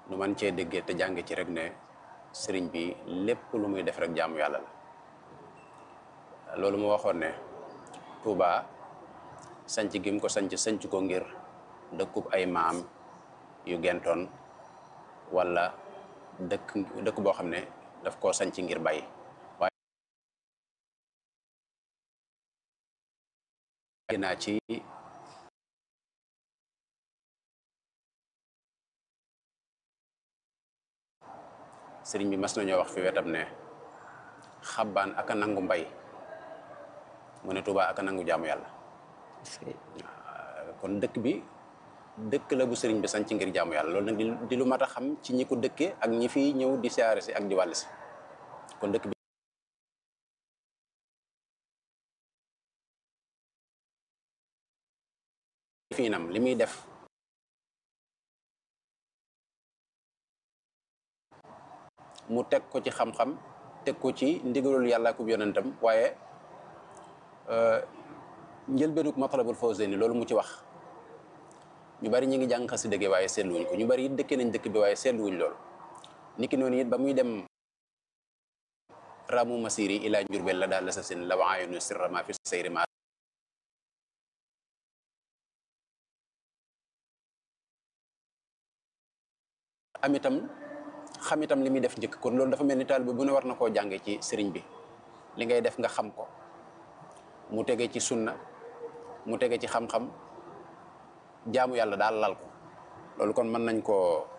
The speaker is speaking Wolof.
nu man cee déggee te jànge ci rek ne sëriñ bi lépp lu muy def rek jaamu yàlla la loolu mu waxoon ne Touba sanc gi mu ko sanc sanc ko ngir dëkkub ay maam yu gentoon wala dëkk dëkk boo xam ne daf koo sanc ngir bay waaye naa ci sëriñ bi mas nañoo wax fi wetam ne xabbaan aka nangu mbay mu ne Touba aka nangu jaamu yàlla kon dëkk bi dëkk la bu sëriñ bi sanc ngir jaamu yàlla loolu nag di lu mat a xam ci ñi ko dëkkee ak ñi fiy ñëw di siyaare si ak di wàll si kon dëkk bi fiinam li muy def mu teg ko ci xam-xam teg ko ci ndigalul yàlla ak yonentam waaye njëlbeenug matlabul fawzayni loolu mu ci wax ñu bari ñu ngi jàng xasida gi waaye seetluwuñ ko ñu bari it dëkkee nañ dëkk bi waaye seetluwuñ loolu niki noonu it ba muy dem ramu masiri ila njurbel la daal la sa sin la waayonu sirra ma fi sayri ma am itam xam itam li muy def njëkk kon loolu dafa mel ni taalibe bu ne war na koo jànge ci sëriñ bi li ngay def nga xam ko mu tege ci sunna mu tege ci xam-xam jaamu yàlla daal lal ko loolu kon mën nañ koo